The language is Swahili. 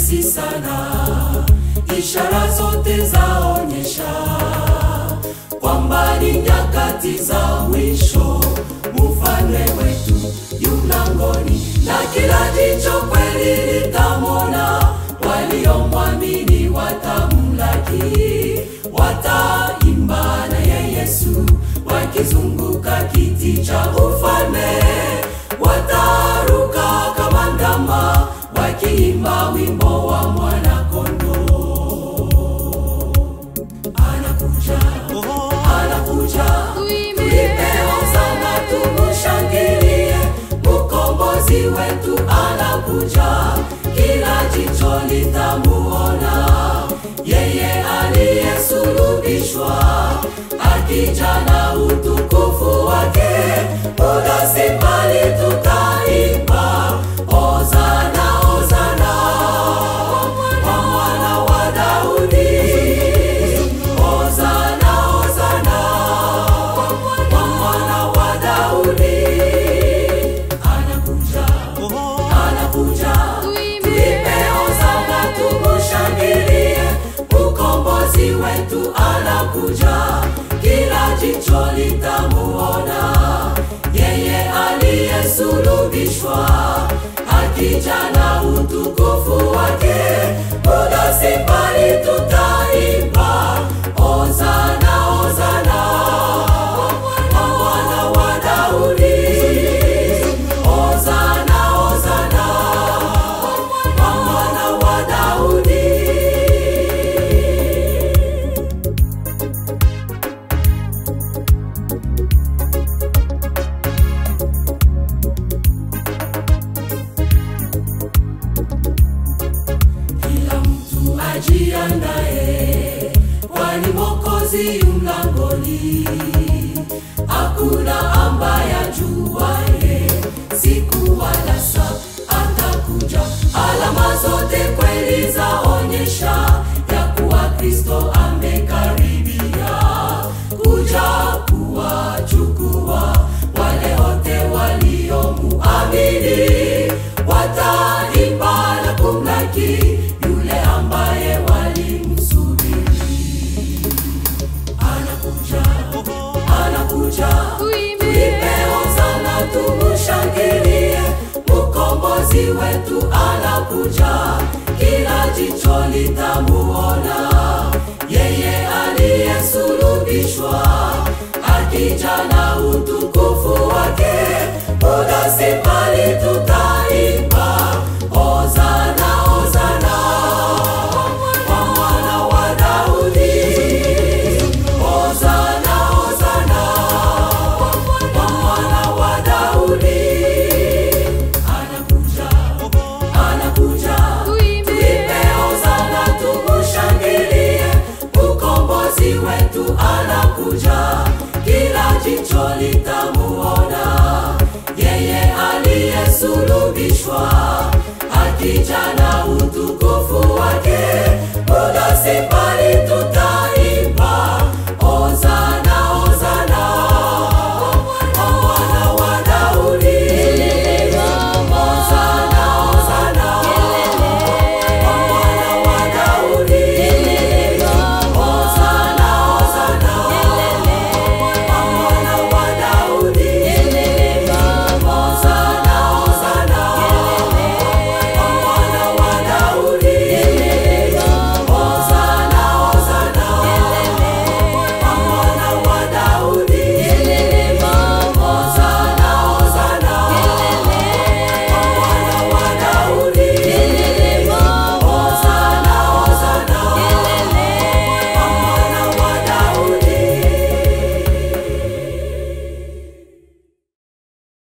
upesi sana, ishara zote zaonyesha kwamba ni nyakati za mwisho. Mfalme wetu yu mlangoni, na kila jicho kweli litamwona. Waliomwamini watamlaki, wataimba naye Yesu, wakizunguka kiti cha ufalme. Wataruka kama ndama, wakiimba wimbo wa mwana-kondoo. Anakuja, anakuja, tuimbe hosana, tumushangilie, mkombozi wetu anakuja, kila jicho litamuona, yeye aliyesulubishwa, akija na utukufu wake, muda si mbali tutaimba hosana, hosana kwa mwana wa Daudi. Hosana, hosana kwa mwana wa Daudi. Anakuja, anakuja, tuimbe hosana, tumushangilie, mkombozi wetu anakuja, kila jicho litamuona, yeye aliyesulubishwa, akija na utukufu wake, muda si mbali tutaimba hosana, hosana kwa mwana wa Daudi. Hosana, hosana kwa mwana wa Daudi. Kila mtu ajiandae, kwani Mwokozi yu mlangoni. Hakuna ambaye ajuaye siku wala saa atakuja. Alama zote kweli zaonyesha ya kuwa Kristo amekaribia kuja kuwachukua wale wote waliomuamini. Wataimba na kumlaki yule ambaye walimsubiri. Anakuja, anakuja, tuimbe hosana, tumushangilie, mkombozi wetu anakuja, kila jicho litamuona, yeye aliyesulubishwa, akija na utukufu wake, muda si mbali tutaimba hosana, hosana kwa mwana wa Daudi. Hosana, hosana kwa mwana wa Daudi. Anakuja, anakuja, tuimbe hosana, tumushangilie, mkombozi wetu anakuja, kila jicho litamuona, yeye aliyesulubishwa, akija